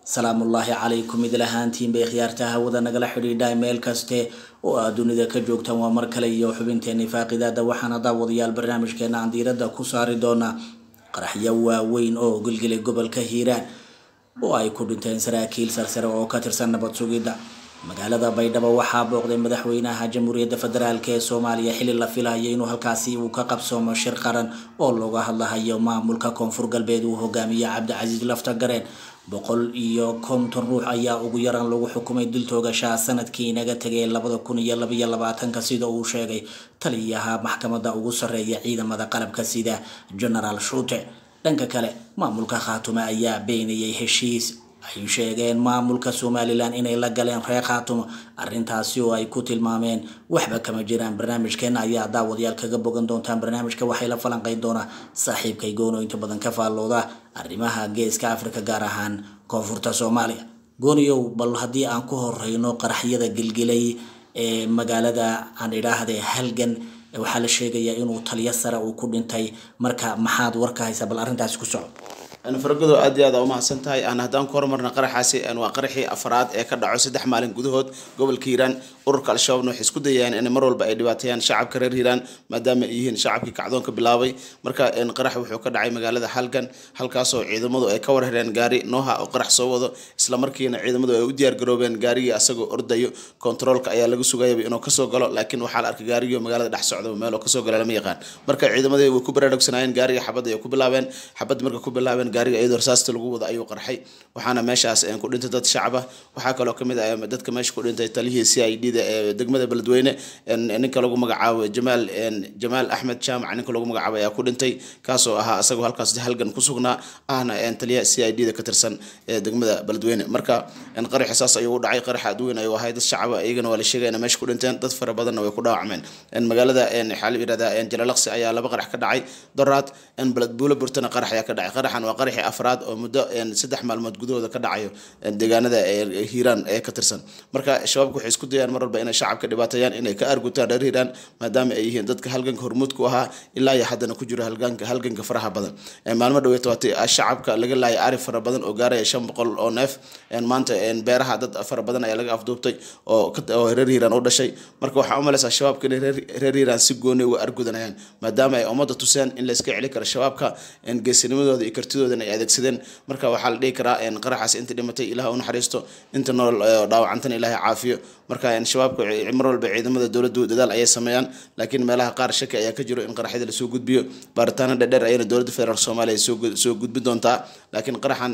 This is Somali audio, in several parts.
salaamullaahi calaykum idil ahaantiin bay khiyaarta hawada nagala xidhiidha meel kaste oo aad dunida ka joogtaan waa mar kale iyo xubinteeni faaqidaada waxaana daawadayaal barnaamijkeena aan diiradda ku saari doonaa qaraxyo waaweyn oo gilgilay gobolka hiiraan oo ay ku dhinteen saraakiil sarsare oo ka tirsan nabad sugidda magaalada baydhabo waxaa booqday madaxweynaha jamhuuriyadda federaalk ee soomaaliya xili la filayo inuu halkaasi uu ka qabsoomo shir qaran oo looga hadlahayo maamulka koonfur galbeed uu hogaamiye cabdicasiis lafta gareen boqol iyo konton ruux ayaa ugu yaraan lagu xukumay dil toogashaa sanadkii inaga tegay labada kun iyo labaiyo labaatanka sida uu sheegay taliyaha maxkamadda ugu sarreeya ciidamada qalabka sida genaraal shuute dhanka kale maamulka khaatume ayaa beenayay heshiis ay sheegeen maamulka somalilan inay la galeen reer khaatumo arrintaasi oo ay ku tilmaameen waxba kama jiraan barnaamijkeena ayaa daawadayaal kaga bogan doontaan barnaamijka waxay la falanqeyn doonaa saaxiibkay goono inta badan ka faallooda arrimaha geeska afrika gaar ahaan koonfurta soomaaliya gooniyow bal haddii aan ku horeyno qaraxyada gilgilay ee magaalada aan idhaahde halgan waxaa la sheegayaa inuu taliyo sare uu ku dhintay marka maxaad warka haysaa bal arrintaasi ku soco fargodo aad iyo aad aa umahadsan tahay aan haddaan ku horumarna qaraxaasi waa qaraxii afraad ee ka dhaco saddex maalin gudahood gobolka hiiraan ururka al-shabaabna waxay isku dayayaan in mar walba ay dhibaateeyaan shacabka reer hiiraan maadaama ay yihiin shacabkii kacdoonka bilaabay marka qarax wuxuu ka dhacay magaalada halgan halkaasoo ciidamadu ay ka warhereen gaari nooha oo qarax soo wado islamarkiina ciidamadu ay u diyaar garoobeen gaarigii asagoo ordayo kontaroolka ayaa laga sugayaba inuu kasoo galo laakiin waxaa la arkay gaarigii magaalada dhex socda meel oo kasoo gala lama yaqaan marka ciidamadii way ku baraarugsanayeen gaariga xabadda ay ku bilaabeen xabad marka ku bilaabeen gaariga iyadoo rasaasta lagu wada ayuu qarxay waxaana meeshaas ku dhintay dad shacab ah waxaa kaloo kamid ah dadka meesha ku dhintay taliyihii c i d da ee degmada beledweyne ninka lagu magacaabo jamaal jamaal axmed jaamac ninka lagu magacaabo ayaa ku dhintay kaasoo ahaa asagoo halkaas halgan ku sugnaa ahna taliyaha c i d da ka tirsan ee degmada beledweyne marka qaraxi saas ayuu u dhacay qarax aad weyn ayuu ahay dad shacaba iyagana waa la sheegay inay meesha ku dhinteen dad fara badanna way ku dhaawacmeen magaalada waxaa la yidhahdaa jalalaqsi ayaa laba qarax ka dhacay doraad buula burtana qarax ayaa ka dhacay qaraxan waa qaraxii afraad oo muddo saddex maalmood gudahooda ka dhacayo deegaanada hiiraan ee ka tirsan marka shabaabku waxay isku dayaan mar walba inay shacabka dhibaateeyaan inay ka argutaan reer hiiraan maadaama ay yihiin dadka halganka hormuud ku ahaa ilaa iyo haddana ku jiro halganka halganka faraha badan maalmo dhaweeta waatay shacabka laga laayay ari fara badan oo gaaraya shan boqol oo neef maanta beeraha dad fara badan ayaa laga afduubtay oo reer hiiraan u dhashay marka waxaa u malaysaa shabaabka inay reer hiiraan si gooni uga argudanayaan maadaama ay ummadda tuseen in la iska celi karo shabaabka geesinimadooda iyo kartidoodana ay adeegsadeen marka waxaa la dhihi karaa qaraxaas inta dhimatay ilaah u naxariisto inta nool dhaawacantana ilaahay caafiyo marka shabaabka mar walba ciidamada dowladdu dadaal ayay sameeyaan laakiin meelaha qaar shaki ayaa ka jiro in qaraxyada lasoo gudbiyo baaritaano dhadheer ayana dowladda federaalk soomaaliya soo gudbi doontaa laakiin qaraxan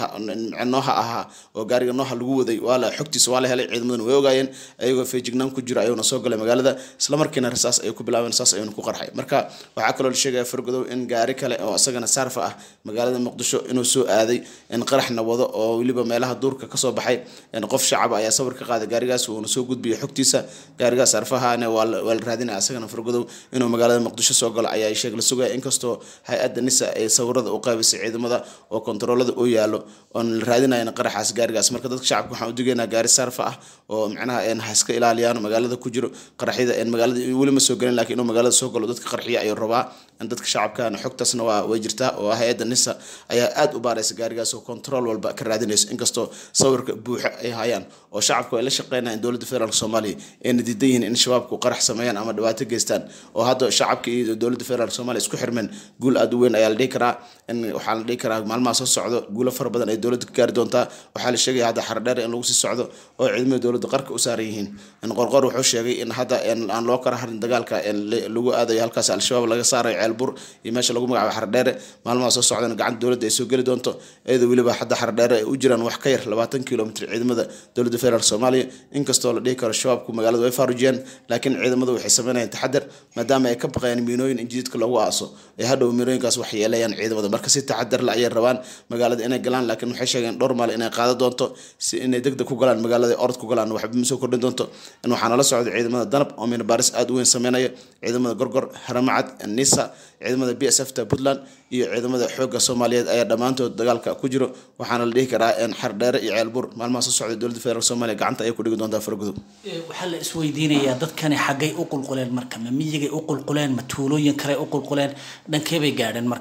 nooha ahaa oo gaariga nooha lagu waday waa la xogtiisa waa la helay ciidamaduna way ogaayeen ayagoo feejignaan ku jiro ayuuna soo galay magaalada islamarkiina rasaas ayay ku bilaabeen saas ayuuna ku qarxay marka waxaa kaloo la sheegaya fargodow in gaari kale oo isagana saarfa ah magaalada muqdisho inuu soo aaday in qaraxna wado oo weliba meelaha duurka kasoo baxay qof shacaba ayaa sawir ka qaaday gaarigaas uuna soo gudbiyay xogtiisa gaarigaas sarfahana waa la raadinaya asagana fargodow inuu magaalada muqdisho soo galo ayaa sheeg la sugaya inkastoo hay-adda nisa ay sawirada u qaybisay ciidamada oo kontaroolada u yaalo oon la raadinayan qaraxaas gaarigaas marka dadka shacabka waxaan u digaynaa gaari sarfa ah oo macnaha ha iska ilaaliyaan magaalada ku jiro qaraxyada magaalada weli ma soo gelin lakiin inuu magaalada soo galo dadka qarxiya ayuu rabaa dadka shacabkana xogtaasna waa way jirtaa oo hay-adda nisa ayaa aad u baaraysa gaarigaas oo control walba ka raadinayso inkastoo sawirka buuxa ay hayaan oo shacabku ay la shaqeynayaan dowladda federaalk soomaaliya ayna diidan yihiin in shabaabku qarax sameeyaan ama dhibaato geystaan oo hadda shacabka iyo dowladda federaalk soomaaliya isku xirmeen guul aad u weyn ayaa la dhihi karaa in waxaa la dhihi karaa maalmaha soo socdo guulo fara badan ay dowladda ka gaari doontaa waxaa la sheegaya hadda xardheer in lagu sii socdo oo ciidamada dowladda qarka u saaran yihiin qorqor wuxuu sheegay in hadda aan loo kala harin dagaalka lagu aadayo halkaas al-shabaab laga saarayo ceelbur iyo meesha lagu magacaabo xardheere maalmaha soo socdana gacanta dowladda ay soo geli doonto iyadoo weliba hadda xardheere ay u jiraan wax ka yar labaatan kilomitr ciidamada dowladda federaalk soomaaliya inkastoo la dhihi karo shabaabku magaalada way faarujiyeen laakiin ciidamadu waxay sameynayaan taxadar maadaama ay ka baqayaan miinooyin in jididka lagu aaso ee hadhow miinooyinkaas wax yeelayaan ciidamada marka si taxadar la ayay rabaan magaalada inay galaan laakiin waxay sheegeen dhowr maal inay qaado doonto si inay degdeg ku galaan magaalada orod ku galaan waxba ma soo kordhin doonto in waxaa nala socda ciidamada danab oo miina baaris aad u weyn sameynaya ciidamada gorgor haramacad nisa ciidamada b s f ta puntland iyo ciidamada xoogga soomaaliyeed ayaa dhammaantood dagaalka ku jiro waxaana la dhihi karaa xardheere iyo ceelbur maalmaha soo socda dowladda federaalk soomaaliya gacanta ayay ku dhigi doontaa fargudub waxaa la isweydiinayaa dadkani xaggay u qulquleen marka ma miyigay u qulquleen ma tuulooyin kale u qulquleen dhankee bay gaadheen marka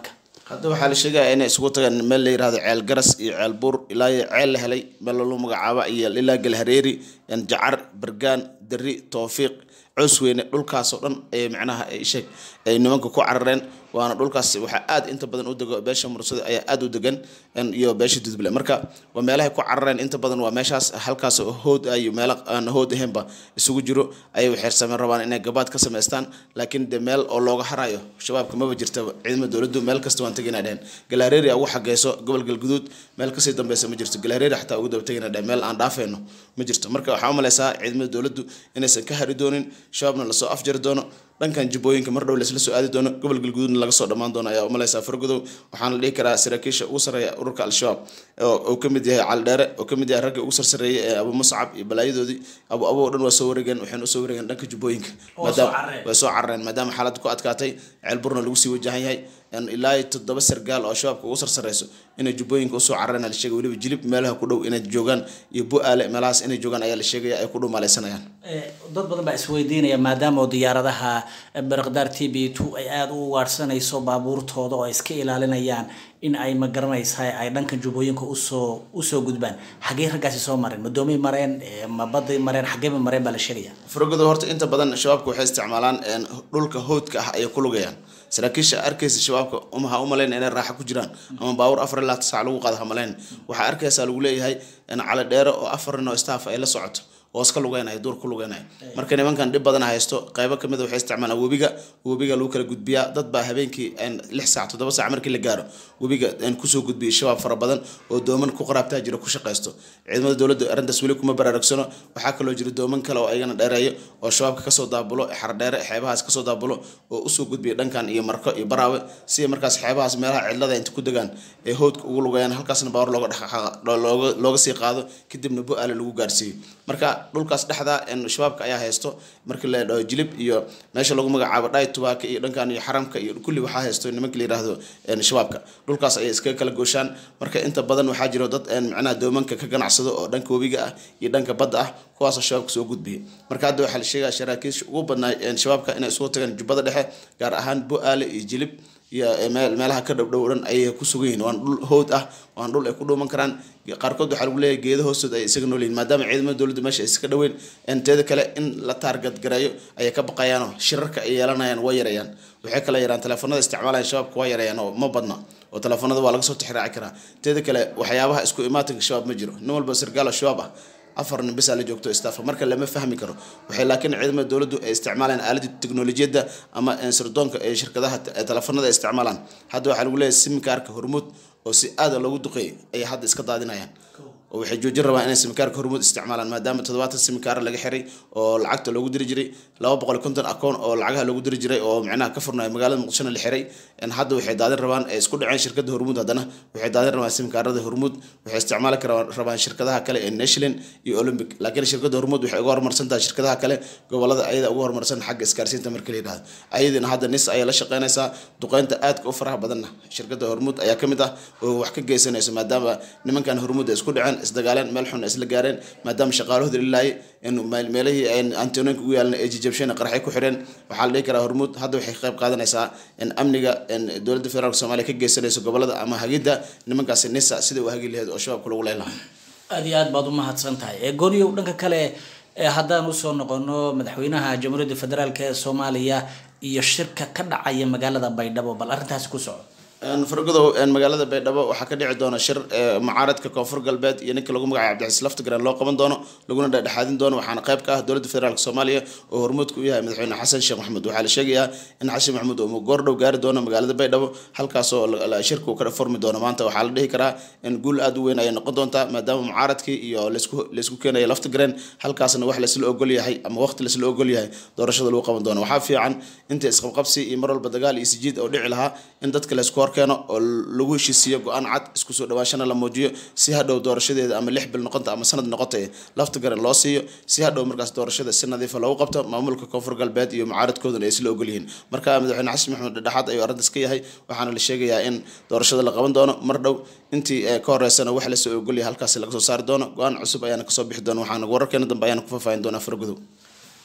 hadda waxaa la sheegaya inay isugu tagaan meel la yirahdo ceel garas iyo ceel buur ilaa iyo ceel la helay meel lagu magacaaba iyo ilaa galhareeri jacar bergaan dari towfiiq coosweyne dhulkaasoo dhan ay macnaha ay sheeg ay nimanka ku carareen waana dhulkaas waxaa aad inta badan u dego beesha mursada ayaa aad u degan iyo beesha dudble marka waa meelahay ku carareen inta badan waa meeshaas halkaas hood ay meelo aan hood ahaynba isugu jiro ayay waxeersameen rabaan inay gabaad ka samaystaan laakiin de meel oo looga harayo shabaabka maba jirta ciidamada dowladdu meel kasta waan tegina dhehen galaareeri ugu xageyso gobol galguduud meel kasii dambeysa ma jirto galaareeri xataa ugu daba tegina dhehen meel aan dhaafeyno ma jirto marka waxaa u maleysaa ciidamada dowladdu inaysan ka hari doonin shabaabna lasoo afjari doono dhankan jubooyinka mar dhow laisla soo aadi doono gobol galguduudna laga soo dhammaan doono ayaa umaleysaa fargodow waxaana la dhihi karaa saraakiisha ugu sarreeya ururka al-shabaab oo ka mid yahay cali dheere oo ka mid yahay ragga ugu sarsareeyay ee abu muscab iyo balaayadoodii abu abo o dhan waa soo wareegeen waxayna usoo wareegeen dhanka jubooyinka maadaama way soo carareen maadaama xaaladda ku adkaatay ceel burna lagu sii wajahan yahay ilaa iyo toddoba sargaal oo shabaabka ugu sarsareyso inay jubooyinka usoo carareen la sheegay weliba jilib meelaha ku dhow inay joogaan iyo bu-aale meelahaas inay joogaan ayaa la sheegaya ay ku dhow maaleysanayaan dad badan baa isweydiinaya maadaama oo diyaaradaha barakdaar t b two ay aada u ugaadhsanayso baabuurtooda oo ay iska ilaalinayaan in ay ma garanaysaa ay dhanka jubooyinka usoo usoo gudbaan xaggee raggaasi soo mareen madoomay mareen ma baday mareen xaggeeba mareen baa la sheegaya fargodo horta inta badan shabaabka waxay isticmaalaan dhulka hoodka ah ayay ku lugayaan saraakiisha arkaysa shabaabka umaha u malayn inay raaxa ku jiraan ama baabuur afar ilaa sac lagu qaada ha malayn waxaa arkaysaa lagu leeyahay cali dheere oo afar nin oo staff ay la socoto oo iska lugeynaya duur ku lugeynaya marka nimankan dhib badan haysto qaybo kamid a waxay isticmaalaan webiga webiga lagu kala gudbiyaa dad baa habeenkii lix saac toddoba saac markii la gaaro webiga kusoo gudbiyay shabaab fara badan oo dooman ku qaraabtaa jira ku shaqaysto ciidamada dowladda arrintaas weli kuma baraarugsano waxaa kaloo jira dooman kale oo ayagana dheereeyo oo shabaabka kasoo daabulo xardheere xeebahaas kasoo daabulo oo usoo gudbiya dhankan iyo marko iyo baraawe si markaas xeebahaas meelaha cidlada inta ku degaan ee hoodka ugu lugayaan halkaasna baawar looga dhaqlooga looga sii qaado kadibna bu-aale lagu gaarsiiyo marka dhulkaas dhexda shabaabka ayaa haysto markii la dhaho jilib iyo meesha lagu magacaabo dhaay tubaaka iyo dhankan iyo xaramka iyo kulli waxaa haysto nimanka la yiraahdo shabaabka dhulkaas ayay iskaga kala gooshaan marka inta badan waxaa jiro dad macnaha doomanka ka ganacsado oo dhanka webiga ah iyo dhanka badda ah kuwaasoo shabaabka soo gudbiya marka hadda waxaa la sheegaya saraakiisha ugu badnaa shabaabka inay isugu tagaan jubbada dhexe gaar ahaan bu-aale iyo jilib iyo meelaha ka dhowdhow dhan ayay ku sugan yihiin waan dhul hood ah waan dhul ay ku dhuuman karaan qaarkood waxaa lagu leeyahay geeda hoostood ay isaga noolyihin maadaama ciidamada dowladda meesha ay iska dhoweyn teeda kale in la taargad gareeyo ayay ka baqayaanoo shirarka ay yeelanayaan waa yareeyaan waxay kala yaraan teleefanada isticmaalayan shabaabka waa yareeyaan oo ma badna oo teleefanada waa laga soo tixraaci karaa teeda kale waxyaabaha isku imaatinka shabaab ma jiro nin walba sargaal oo shabaab ah afar nin bisaa la joogto staffa marka lama fahmi karo waxay laakiin ciidamada dowladdu ay isticmaalaan aaladda teknolojiyadda ama sirdoonka ee shirkadaha teleefanada ay isticmaalaan hadda waxaa lagu leeyahay simikaarka hormuud oo si aada loogu duqeeyay ayay hadda iska daadinayaan oo waxay joojin rabaan inay simikaarka hormuud isticmaalaan maadaama toddobaatan simikaar laga xiray oo lacagta loogu diri jiray laba boqol iyo konton akoon oo lacagaha loogu diri jiray oo micnaha ka furnayo magaalada muqdishona la xiray hadda waxay daadin rabaan ay isku dhaceen shirkadda hormuud haddana waxay daadin rabaan simikaarada hormuud waxay isticmaali rabaan shirkadaha kale ee national iyo olympic laakiin shirkadda hormuud waxay uga horumarsan tahay shirkadaha kale gobolada ayada uga horumarsan xagga isgaarsiinta marka la yidhahdo ayadina hadda nis ayay la shaqeynaysaa duqeynta aadka u faraha badanna shirkadda hormuud ayaa ka mid ah oo wax ka geysanayso maadaama nimankan hormuud ay isku dhaceen isdagaaleen meel xun isla gaareen maadaama shaqaalahooda lilaayay in meelihii antononka ugu yaalan ee jijabsheen qarxay ku xireen waxaa la dhihi karaa hormuud hadda waxay qayb qaadanaysaa in amniga dowladda federaalk soomaaliya ka geysanayso gobolada ama hagidda nimankaasi nisa sida uu hagi lahayd oo shabaabka lagu leyn lahaa aada iyo aad baad umahadsan tahay gooniyow dhanka kale haddaan usoo noqono madaxweynaha jamhuuriyadda federaalk ee soomaaliya iyo shirka ka dhacaya magaalada baydhabo bal arrintaasi ku soco fargodow magaalada baydhabo waxaa ka dhici doona shir mucaaradka koonfur galbeed iyo ninka lagu magacay cabdixis laftigaran loo qaban doono laguna dhexdhexaadin doono waxaana qayb ka ah dowladda federaalk soomaaliya oo hormuudka u yahay madaxweyne xasan sheekh maxamuud waxaa la sheegayaa in xasan maxamuud uu goordhow gaari doono magaalada baydhabo halkaasoo shirka uu ka furmi doono maanta waxaa la dhihi karaa in guul aada u weyn ayay noqon doontaa maadaama mucaaradkii iyo laysku keenaya laftigaran halkaasna wax laysla ogol yahay ama waqti laysla ogol yahay doorashada lagu qaban doono waxaa fiican inta isqabqabsi iyo mar walba dagaal iyo sijiid oo dhici lahaa in dadka laysku hor keeno oo lagu heshiisiiyo go-aan cad isku soo dhawaashana la muujiyo si hadhow doorashadeeda ama lix bil noqonta ama sanad noqotay lafta garan loo siiyo si hadhow markaas doorashada si nadiifa loogu qabto maamulka koonfur galbeed iyo mucaaradkooduna ay isla ogol yihiin marka madaxweyne xasan maxamed dhexaad ayuu arrintaas ka yahay waxaana la sheegayaa in doorashada la qaban doono mar dhow intii ka horeysana wax lasoo ogolyahay halkaasi laga soo saari doono go-aan cusub ayaana kasoo bixi doona waxaana wararkeena dambe ayaana ku faahfaahin doonaa fargudow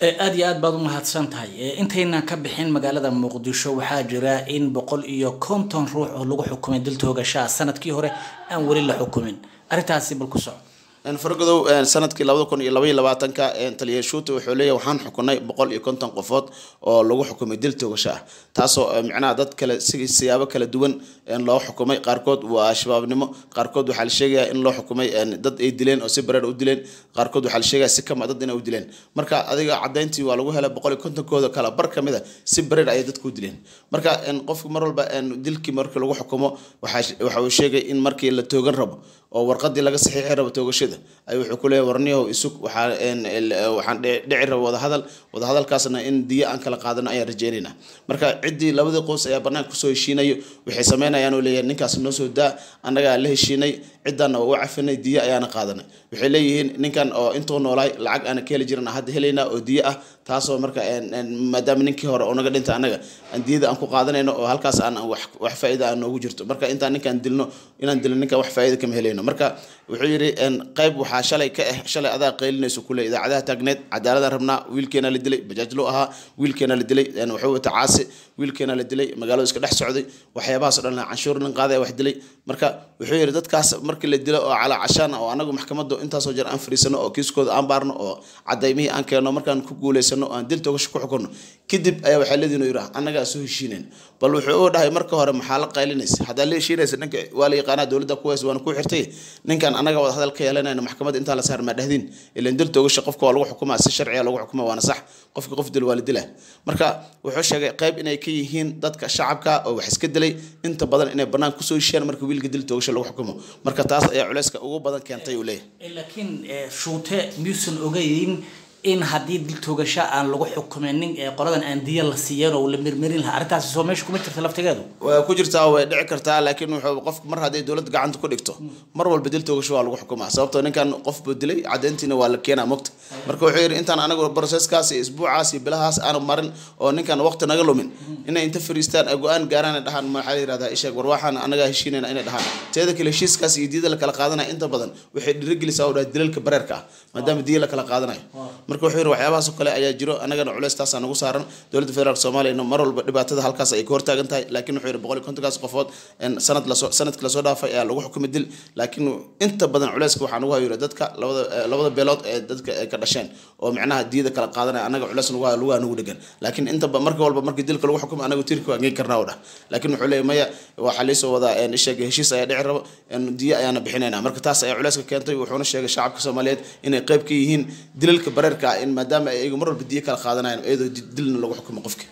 aada iyo aad baad u mahadsan tahay intaynan ka bixin magaalada muqdisho waxaa jira in boqol iyo konton ruux oo lagu xukumay dil toogashaa sanadkii hore aan weli la xukumin arrintaasi bal ku soco fargodow sanadkii labada kun iyo labaiyo labaatanka taliya shuuta wuxuu leeyahy waxaan xukunay boqol iyo konton qofood oo lagu xukumay dil toogasho ah taasoo micnaha dad kale si siyaabo kala duwan loo xukumay qaarkood waa shabaabnimo qaarkood waxaa la sheegayaa in loo xukumay dad ay dileen oo si bareer u dileen qaarkood waxaa la sheegaya si kama dad inay u dileen marka adiga cadayntii waa lagu helay boqol iyo kontonkooda kala bar ka mid a si bareer ayay dadku u dileen marka qofku mar walba dilkii markii lagu xukumo waxa uu sheegay in markii la toogan rabo oo warqadii laga saxiixi rabo toogashada ay wuxuu ku leeyahy warniyahow isug waxaa waxaan dhici raba wadahadal wadahadalkaasna in diyo aan kala qaadano ayaan rajeynaynaa marka ciddii labadii qoys ayaa banaanka kusoo heshiinayo waxay sameynayaan oo leeyahay ninkaas noo soo daa annagaa la heshiinay ciddaana waa u cafinay diyo ayaana qaadanay waxay leeyihiin ninkan oo intuu noolaay lacag aana ka heli jiran hadda helaynaa oo diyo ah taasoo marka maadaama ninkii hore oo naga dhinta annaga aan diyada aan ku qaadanayno oo halkaas aan wax faa'iida aan noogu jirto marka intaan ninkaan dilno inaan dilno ninkaan wax faa'iida kama helayno marka wuxuu yidhi qayb waxaa shalay ka ah shalay adaa qaylinayso kule idaacadaha taagneed cadaaladaan rabnaa wiilkeena la dilay bajaajlo ahaa wiilkeena la dilay wuxuu wata caasi wiilkeena la dilay magaaladu iska dhex socday waxyaabahaas o dhan canshuur nin qaadaya wax dilay marka wuxuu yidhi dadkaas markii la dilo oo calaa cashaan oo anagu maxkamadda intaasoo jeer aan fariisano oo kiiskooda aan baarno oo cadaymihii aan keenno markaan ku guulaysano oo aan dil toogasho ku xukunno kadib ayaa waxaa leediin yidhi annagaa soo heshiinayn bal wuxuu u dhahay marka hore maxaa la qaylinaysa haddaa la heshiinaysa ninka waa la yaqaanaa dowladda kuways waana ku xirtay ninkan annaga wada hadal ka yeelanayna maxkamadda intaa la saar maa dhehdiin ilan dil toogasho qofka waa lagu xukumaa si sharciga lagu xukumaa waana sax qofka qof dil waa la dilaa marka wuxuu sheegay qayb inay ka yihiin dadka shacabka oo wax iska dilay inta badan inay bannaan kusoo heshiiyaan marka wiilka dil toogasho lagu xukumo marka taas ayaa culayska ugu badan keentay uu leeyahay laakiin shuute miyuusan ogeyn in haddii dil toogasho aan lagu xukumenin ee qoladan aan diya la siiyeen oo la mirmirin lahaa arrintaasi soo meesha kuma jirta laftigeedu waa ku jirtaa way dhici kartaa laakiin wuxuu qofka mar hadday dowladda gacanta ku dhigto mar walba dil toogasho waa lagu xukumaa sababtoo ninkan qof buu dilay cadayntiina waa la keenaa mogta marka wuxuu yidhi intaan anagu broseskaas iyo isbuucaas iyo bilahaas aanu marin oo ninkan waqti naga lumin inay inta fariistaan ay go-aan gaaraan ay dhahaan maxaa la yihahdaa isheeg war waxaan anagaa heshiinayna inay dhahaan teeda kale heshiiskaas iyo diyada la kala qaadanaya inta badan waxay dhiirigelisaa oo dhaha dilalka bareerka ah maadaama diya la kala qaadanayo marka wuxuu yidhi waxyaabahaas oo kale ayaa jiro annagana culeys taasaa nagu saaran dowladda federaalk soomaaliyana mar walba dhibaatada halkaas ay ka hortaagan tahay laakiin wuxuu yidhi boqol iyo kontonkaas qofood sanad lasoo sanadkii lasoo dhaafay ayaa lagu xukumay dil laakiin inta badan culeyska waxaa nagu hayo dadka labada labada beelood ee dadka ay ka dhasheen oo micnaha diyada kala qaadanaya annaga culeys nagu hayo lugaha nagu dhegan laakiin inta marka walba markii dilka lagu xukumay anagu tirka waan geyn karnaa oo dhah laakiin wuxuu leeyahy maya waxaa liisoo wadaa isheega heshiis ayaa dhici rabo diyo ayaana bixinayna marka taas ayaa culeyska keentay wuxuuna sheegay shacabka soomaaliyeed inay qayb ka yihiin dilalka bareerka ah in maadaama ay iyagu mar walba diyo kala qaadanayaan iyadoo dilna lagu xukumo qofka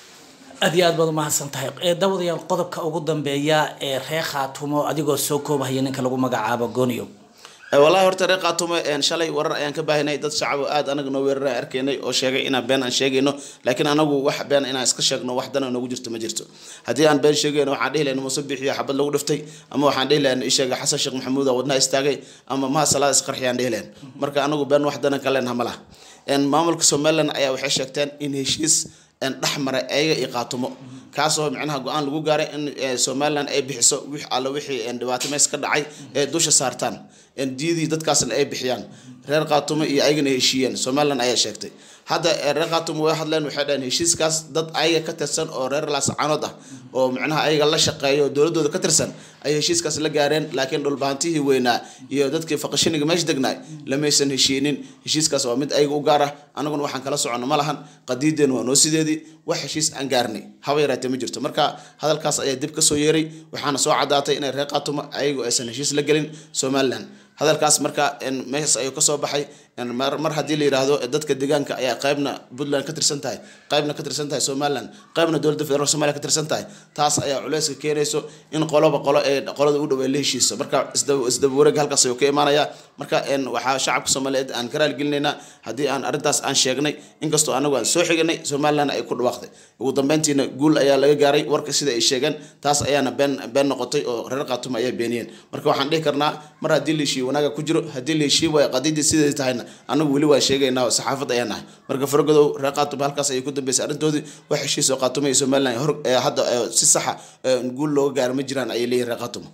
aad iyo aad baad umahadsan tahay dawadayaal qodobka ugu dambeeya ee ree khaatumo adigoo soo koobahaya ninka lagu magacaabo gooniyo wallahi horta reer qaatumo shalay warar ayaan ka baahinay dad shacab aad anaga noo weerara arkaynay oo sheegay inaan been aan sheegayno laakiin anagu wax been inaan iska sheegno wax dana noogu jirto ma jirto haddii aan been sheegayno waxaan dhihi lahayn muuse bixiyo xabad lagu dhiftay ama waxaan dhihi lahayn isheega xasan sheekh maxamuud oo wadnaha istaagay ama maha salaad isqarxiyaan dhihi lahayn marka anagu been wax dana ka leenaha ma laha maamulka somaliland ayaa waxay sheegteen in heshiis dhex maray ayaga iyo qaatumo kaasoo micnaha go-aan lagu gaaray in somaliland ay bixiso wix alla wixii dhibaato meys ka dhacay ee dusha saartaan diyadii dadkaasna ay bixiyaan reer qaatumo iyo ayagana heshiiyeen somaliland ayaa sheegtay hadda reer qaatumo way hadleen waxay dhaheen heshiiskaas dad ayaga ka tirsan oo reer laascaanood ah oo micnaha ayaga la shaqeeya oo dowladooda ka tirsan ayay heshiiskaas la gaareen laakiin dhulbaantihii weynaa iyo dadkii faqashiniga meesha degnaay lamaysan heshiinin heshiiskaas waa mid ayaga u gaar ah anaguna waxaan kala socono ma lahan qadiideen waa noo sideedii wax heshiis aan gaarnay haba yaraatee ma jirto marka hadalkaas ayaa dib ka soo yeeray waxaana soo caddaatay inay reer qaatumo ayagu aysan heshiis la gelin somaliland hadalkaas marka meeshaas ayuu kasoo baxay mar haddii la yidhaahdo dadka deegaanka ayaa qaybna puntland ka tirsan tahay qaybna ka tirsan tahay somaliland qaybna dowladda federaalk somalia ka tirsan tahay taas ayaa culeyska keenayso in qoloba qolo ee qolada u dhow ay la heshiiso marka isdaba wareeg halkaas ayuu ka imaanaya marka waxaa shacabka soomaaliyeed aan ka raaligelinaynaa haddii aan arrintaas aan sheegnay inkastoo anagu aan soo xiganay somaliland ay ku dhawaaqday ugu dambeyntiina guul ayaa laga gaaray warka sida ay sheegeen taas ayaana been been noqotay oo reer qaatuma ayaa beeniyeen marka waxaan dhihi karnaa mar haddii la heshiiyo wanaaga ku jiro haddii la heshiiyo waay qadiidii sideedii tahayna anagu weli waan sheegaynaa oo saxaafad ayaan nahay marka faragodow reer qaatuma halkaas ayay ku dambeysay arrintoodii wax heshiis oo qaatuma iyo somaliland hor hadda si saxa guul looga gaaro ma jiraan ayay leeyihin reer qaatuma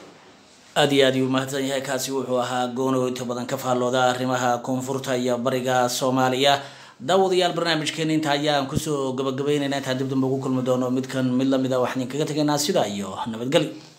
aada iyo aad ayuu mahadsan yahay kaasi wuxuu ahaa goonow inta badan ka faallooda arrimaha koonfurta iyo bariga soomaaliya daawadayaal barnaamijkeena inta ayaan kusoo gabagabeynayna intaan dib dambe ugu kulmi doono midkan mid lamid a waxaan idinkaga tegaynaa sidaa iyo nabadgelyo